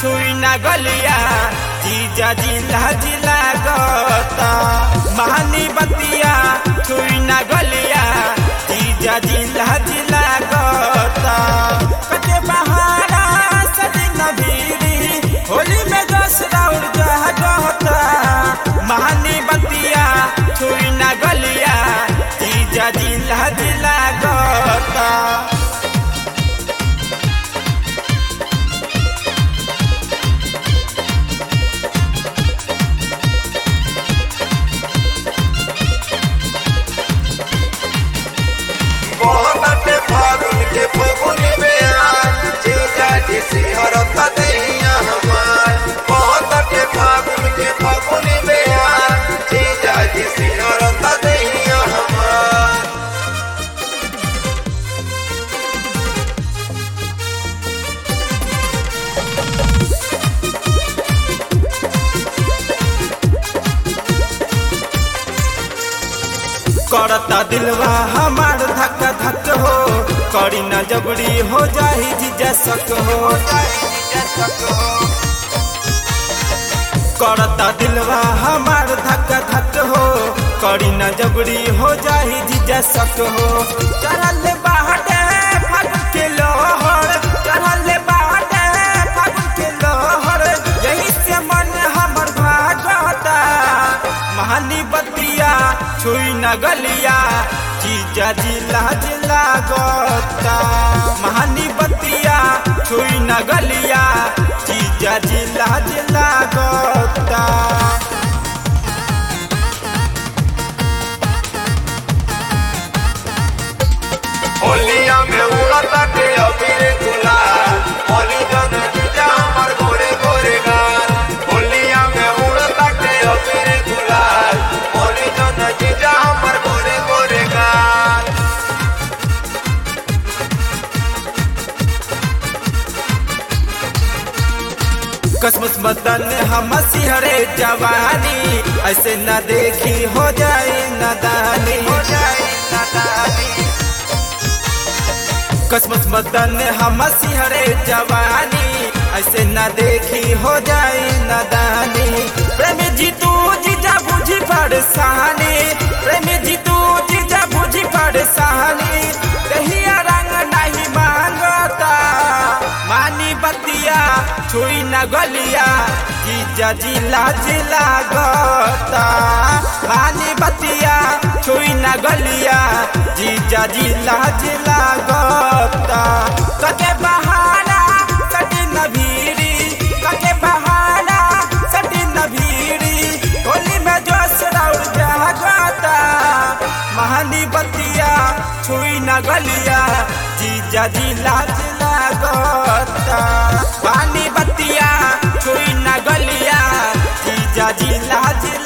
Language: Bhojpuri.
छुई ना गलिया जीजा जिला जिला गता महानी बतिया छुई ना गलिया जीजा जिला जिला गता कटे बहारा सदी नबीरी होली में दस राउर जहा गता महानी बतिया छुई ना गलिया जीजा जिला जिला गता बहुत फागुन के फगुन में आज जीजा जी सिहरता दैया हमार बहुत फागुन के फगुन में आज जीजा जी सिहरता दैया हमार करता दिलवा हमार धक धक हो करी न जबरी हो जाही जीजा सक हो करता दिलवा हमार धक धक हो करी न जबरी हो जाही जीजा सक हो चढ़ल बाहटे फागुन के लोहर चढ़ल बाहटे फागुन के लोहर यही से मन हमर भागता महानी बतिया छुई न गलिया जीजा जिला जिला गता महानी बतिया छुई न गलिया जीजा जिला जिला गता होलिया में उड़ता के अबीर गुलाल होली जन जीजा हमर गोरे गोरे गाल होलिया में उड़ता के अबीर गुलाल होली जन जीजा हमर गोरे गोरे गाल कसमस मदन हम सिहरे जवानी ऐसे न देखी हो जाए नदानी हो जाए नदानी कसमस मदन हम सिहरे जवानी ऐसे न देखी हो जाए नदानी प्रेमी जीतू जीजा बुझी परेशानी प्रेमी जीतू जीजा बुझी परेशानी कहिया रंग नहीं मांगता मानी बतिया छुई न गलिया जीजा जिला जिला गता मानी बतिया छुई न गलिया जीजा जिला जिला गता कके बहाना कटी न भीरी कके बहाना कटी न भीरी होली में जोश राउर जागता महानी बतिया छुई न गलिया जीजा जिला जिला गता पानी बतिया छुई न गलिया जीजा जिला जिला